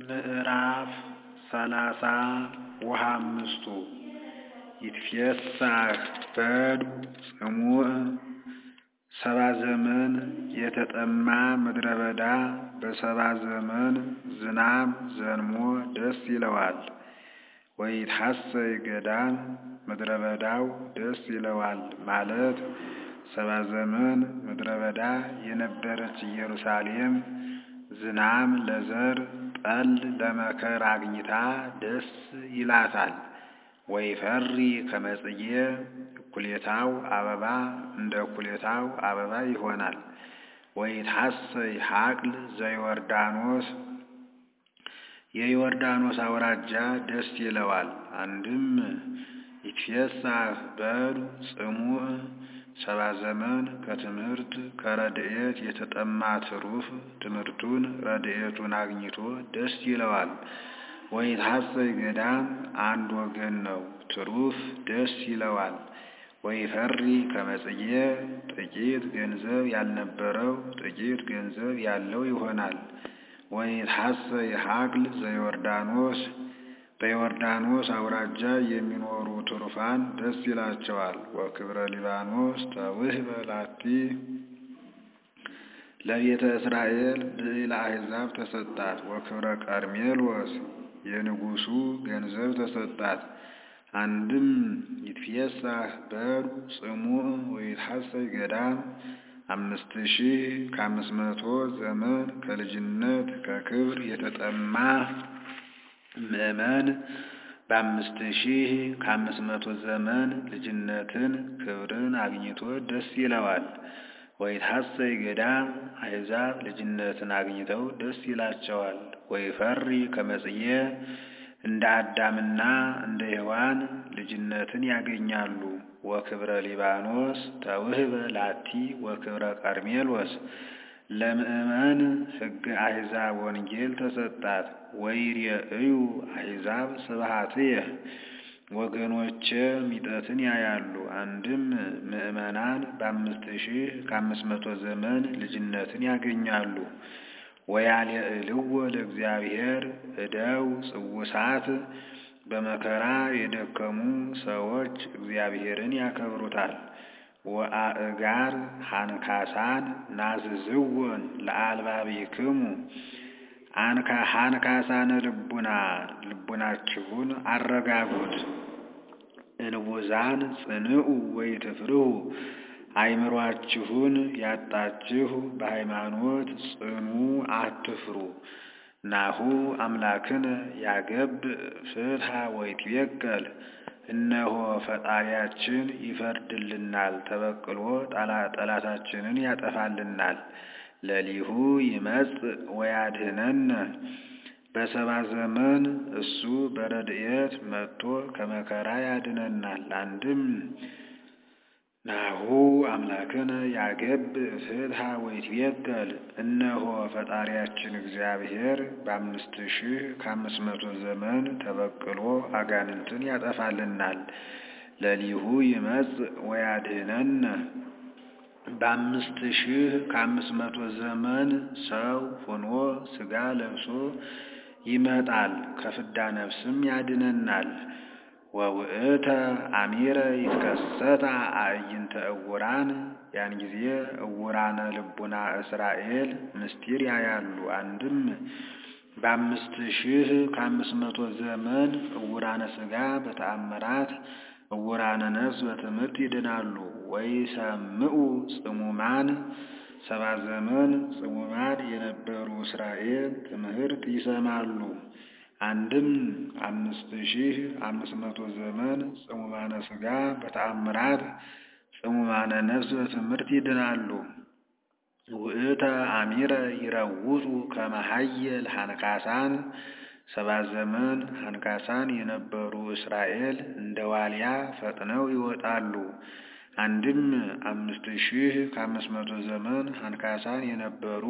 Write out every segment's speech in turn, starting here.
ምዕራፍ ሰላሳ ወሃምስቱ ይትፌሳህ በዱ ጽሙዕ ሰባ ዘመን የተጠማ ምድረ በዳ በሰባ ዘመን ዝናብ ዘንሞ ደስ ይለዋል። ወይትሐሰይ ገዳም ምድረ በዳው ደስ ይለዋል ማለት ሰባ ዘመን ምድረ በዳ የነበረች ኢየሩሳሌም ዝናም ለዘር ጠል ለመከር አግኝታ ደስ ይላታል። ወይፈሪ ከመ ጽጌ እኩሌታው አበባ እንደ እኩሌታው አበባ ይሆናል። ወይትሐሰይ ሐቅል ዘዮርዳኖስ የዮርዳኖስ አውራጃ ደስ ይለዋል። አንድም ይትፌሳህ በዱ ጽሙዕ ሰባ ዘመን ከትምህርት ከረድኤት የተጠማ ትሩፍ ትምህርቱን ረድኤቱን አግኝቶ ደስ ይለዋል። ወይትሐሰይ ገዳም አንድ ወገን ነው፣ ትሩፍ ደስ ይለዋል። ወይፈሪ ከመ ጽጌ ጥቂት ገንዘብ ያልነበረው ጥቂት ገንዘብ ያለው ይሆናል። ወይትሐሰይ ሐቅል ዘዮርዳኖስ በዮርዳኖስ አውራጃ የሚኖሩ ትሩፋን ደስ ይላቸዋል። ወክብረ ሊባኖስ ተውህበ ላቲ ለቤተ እስራኤል ብዕለ አሕዛብ ተሰጣት። ወክብረ ቀርሜሎስ የንጉሡ ገንዘብ ተሰጣት። አንድም ይትፌሳህ በዱ ጽሙዕ ወይትሐሰይ ገዳም አምስት ሺህ ከአምስት መቶ ዘመን ከልጅነት ከክብር የተጠማ ምዕመን በአምስት ሺህ ከአምስት መቶ ዘመን ልጅነትን ክብርን አግኝቶ ደስ ይለዋል። ወይትሐሰይ ገዳም አሕዛብ ልጅነትን አግኝተው ደስ ይላቸዋል። ወይፈሪ ከመ ጽጌ እንደ አዳምና እንደ ሔዋን ልጅነትን ያገኛሉ። ወክብረ ሊባኖስ ተውህበ ላቲ ወክብረ ቀርሜሎስ ለምእመን ሕገ አሕዛብ ወንጌል ተሰጣት። ወይሬእዩ አሕዛብ ስብሐትየ ወገኖቼ ሚጠትን ያያሉ። አንድም ምእመናን በአምስት ሺህ ከአምስት መቶ ዘመን ልጅነትን ያገኛሉ። ወያልዕልዎ ለእግዚአብሔር እደው ጽውሳት በመከራ የደከሙ ሰዎች እግዚአብሔርን ያከብሩታል። ወአእጋር ሃንካሳን ናዝዝወን ለአልባቢክሙ ሃንካሳነ ልቡና ልቡናችሁን አረጋጉት። እንቡዛን ጽንዑ ወይትፍርሁ አእምሯችሁን ያጣችሁ በሃይማኖት ጽኑ አትፍሩ። ናሁ አምላክነ ያገብ ፍትሐ ወይትቤቀል እነሆ ፈጣሪያችን ይፈርድልናል፣ ተበቅሎ ጠላታችንን ያጠፋልናል። ለሊሁ ይመጽእ ወያድኅነነ በሰባ ዘመን እሱ በረድኤት መጥቶ ከመከራ ያድነናል። አንድም ናሁ አምላክነ ያገብ ፍትሐ ወይትቤቀል እነሆ ፈጣሪያችን እግዚአብሔር በአምስት ሺህ ከአምስት መቶ ዘመን ተበቅሎ አጋንንትን ያጠፋልናል። ለሊሁ ይመጽእ ወያድኅነነ በአምስት ሺህ ከአምስት መቶ ዘመን ሰው ሆኖ ሥጋ ለብሶ ይመጣል፣ ከፍዳ ነፍስም ያድነናል። ወውእተ አሚረ ይትከሰታ አዕይንተ እውራን ያን ጊዜ እውራነ ልቡና እስራኤል ምስጢር ያያሉ። አንድም በአምስት ሺህ ከአምስት መቶ ዘመን እውራነ ሥጋ በተአምራት እውራነ ነፍስ በትምህርት ይድናሉ። ወይሰምዑ ጽሙማን ሰባ ዘመን ጽሙማን የነበሩ እስራኤል ትምህርት ይሰማሉ። አንድም አምስት ሺህ አምስት መቶ ዘመን ጽሙማነ ሥጋ በተአምራት ጽሙማነ ነፍስ በትምህርት ይድናሉ። ውእተ አሚረ ይረውጡ ከመ ኃየል ሃንካሳን ሰባ ዘመን ሃንካሳን የነበሩ እስራኤል እንደ ዋልያ ፈጥነው ይወጣሉ። አንድም አምስት ሺህ ከአምስት መቶ ዘመን ሃንካሳን የነበሩ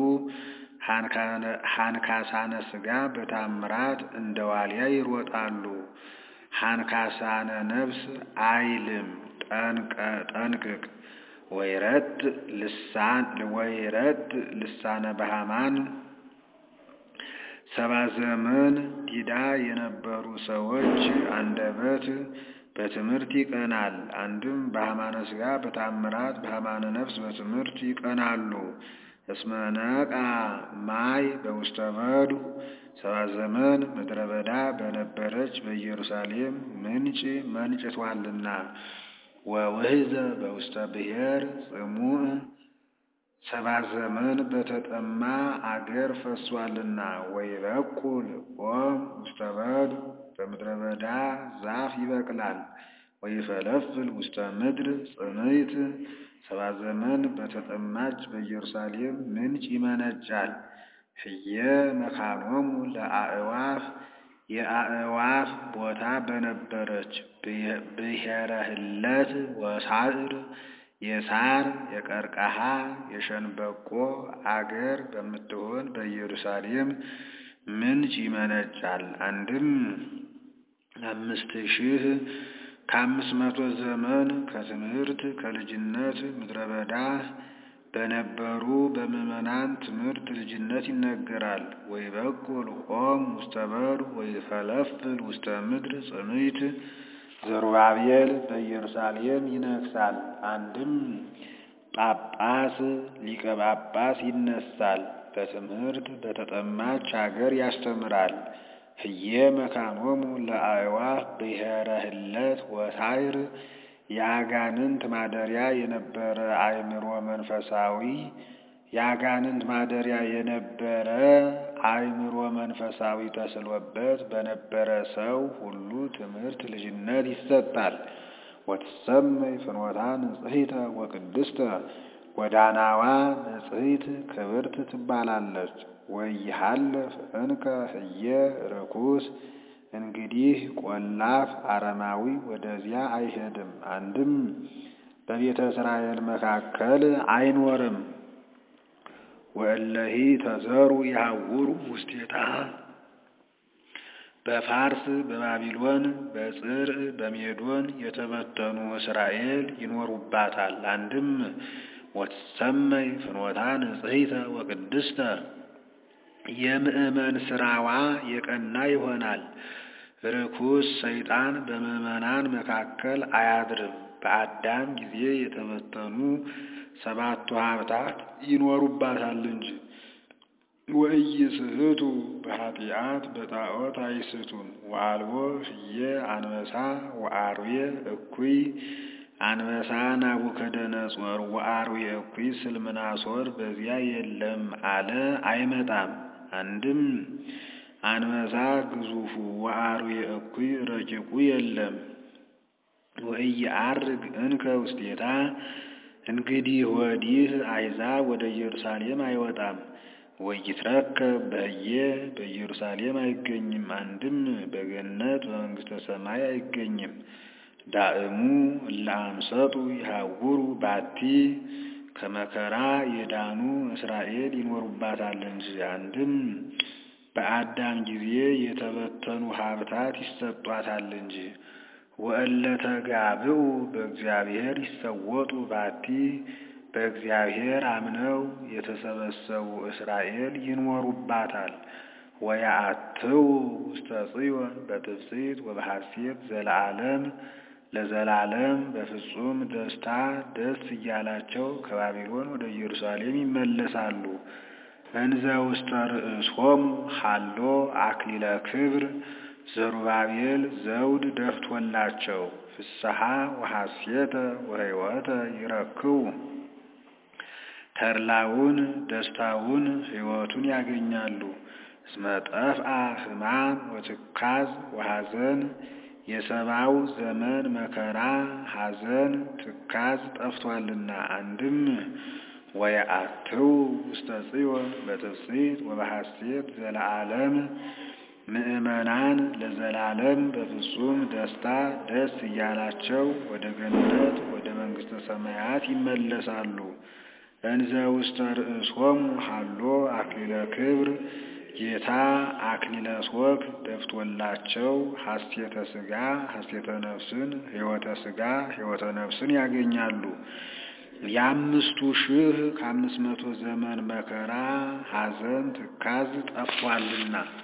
ሃንካሳነ ሥጋ በታምራት እንደ ዋልያ ይሮጣሉ። ሃንካሳነ ነፍስ አይልም ጠንቅቅ ወይረት ልሳነ በሃማን ሰባ ዘመን ዲዳ የነበሩ ሰዎች አንደበት በትምህርት ይቀናል። አንድም በሃማነ ሥጋ በታምራት በሃማነ ነፍስ በትምህርት ይቀናሉ። እስመ ነቃ ማይ በውስተ በዱ ሰባ ዘመን ምድረ በዳ በነበረች በኢየሩሳሌም ምንጭ መንጭቷልና። ወውሕዘ በውስተ ብሔር ጽሙዕ ሰባ ዘመን በተጠማ አገር ፈሷልና። ወይበቁል ኦም ውስተ በዱ በምድረ በዳ ዛፍ ይበቅላል። ወይፈለፍል ውስተ ምድር ጽምይት ሰባ ዘመን በተጠማች በኢየሩሳሌም ምንጭ ይመነጫል። ህየ መካኖሙ ለአእዋፍ የአእዋፍ ቦታ በነበረች ብሔረ ህለት ወሳዕር የሳር የቀርቀሃ የሸንበቆ አገር በምትሆን በኢየሩሳሌም ምንጭ ይመነጫል። አንድም አምስት ሺህ ከአምስት መቶ ዘመን ከትምህርት ከልጅነት ምድረ በዳ በነበሩ በምዕመናን ትምህርት ልጅነት ይነገራል። ወይበቁል ኦም ውስተ በዱ ወይፈለፍል ውስተ ምድር ጽምይት ዘሩባቤል በኢየሩሳሌም ይነግሳል። አንድም ጳጳስ ሊቀ ጳጳስ ይነሳል። በትምህርት በተጠማች አገር ያስተምራል። ህየ መካኖሙ ለአእዋፍ ብሔረ ህለት ወሳዕር የአጋንንት ማደሪያ የነበረ አእምሮ መንፈሳዊ የአጋንንት ማደሪያ የነበረ አእምሮ መንፈሳዊ ተስሎበት በነበረ ሰው ሁሉ ትምህርት ልጅነት ይሰጣል። ወትሰመይ ፍኖታ ንጽሕተ ወቅድስተ ጎዳናዋ ንጽሕት ክብርት ትባላለች። ወይሃልፍ እንከ ህየ ርኩስ እንግዲህ ቆላፍ አረማዊ ወደዚያ አይሄድም። አንድም በቤተ እስራኤል መካከል አይኖርም። ወእለሂ ተዘሩ ያውሩ ውስቴታ በፋርስ በባቢሎን በጽር በሜዶን የተበተኑ እስራኤል ይኖሩባታል። አንድም ወትሰመይ ፍኖታ ንጽሕተ ወቅድስተ የምእመን ስራዋ የቀና ይሆናል። ርኩስ ሰይጣን በምዕመናን መካከል አያድርም። በአዳም ጊዜ የተበተኑ ሰባቱ ሀብታት ይኖሩባታል እንጂ። ወኢይስሕቱ በኃጢአት በጣዖት አይስቱም። ወአልቦ ህየ አንበሳ ወአርዌ እኩይ አንበሳ ናቡከደነጾር ወአርዌ እኩይ ስልምናሶር በዚያ የለም አለ አይመጣም። አንድም አንበሳ ግዙፉ ወአርዌ እኩይ ረቂቁ የለም። ወኢየዐርግ እንከ ውስቴታ እንግዲህ ወዲህ አሕዛብ ወደ ኢየሩሳሌም አይወጣም። ወይትረከብ በህየ በኢየሩሳሌም አይገኝም። አንድም በገነት በመንግሥተ ሰማይ አይገኝም። ዳእሙ እለ አምሰጡ ይሃውሩ ባቲ ከመከራ የዳኑ እስራኤል ይኖሩባታል እንጂ። አንድም በአዳም ጊዜ የተበተኑ ሀብታት ይሰጧታል እንጂ። ወእለ ተጋብኡ በእግዚአብሔር ይሰወጡ ባቲ በእግዚአብሔር አምነው የተሰበሰቡ እስራኤል ይኖሩባታል። ወያአትው ውስተ ጽዮን በትፍሥሕት ወበሐሴት ዘለዓለም ለዘላለም በፍጹም ደስታ ደስ እያላቸው ከባቢሎን ወደ ኢየሩሳሌም ይመለሳሉ። እንዘ ውስተ ርእሶሙ ሀሎ አክሊለ ክብር ዘሩባቤል ዘውድ ደፍቶላቸው ፍስሐ ወሐሴተ ወሕይወተ ይረክቡ ተድላውን ደስታውን ሕይወቱን ያገኛሉ። እስመ ጠፍአ ሕማም ወትካዝ ወሐዘን የሰባው ዘመን መከራ ሐዘን ትካዝ ጠፍቷልና። አንድም ወየአትው ውስተ ጽዮን በትፍሥሕት ወበሐሴት ዘለዓለም ምእመናን ለዘላለም በፍጹም ደስታ ደስ እያላቸው ወደ ገነት ወደ መንግሥተ ሰማያት ይመለሳሉ። እንዘ ውስተ ርእሶሙ ሀሎ አክሊለ ክብር ጌታ አክሊለ ሦክ ደፍቶላቸው ሐሴተ ሥጋ ሐሴተ ነፍስን ሕይወተ ሥጋ ሕይወተ ነፍስን ያገኛሉ። የአምስቱ ሺህ ከአምስት መቶ ዘመን መከራ ሐዘን ትካዝ ጠፍቷልና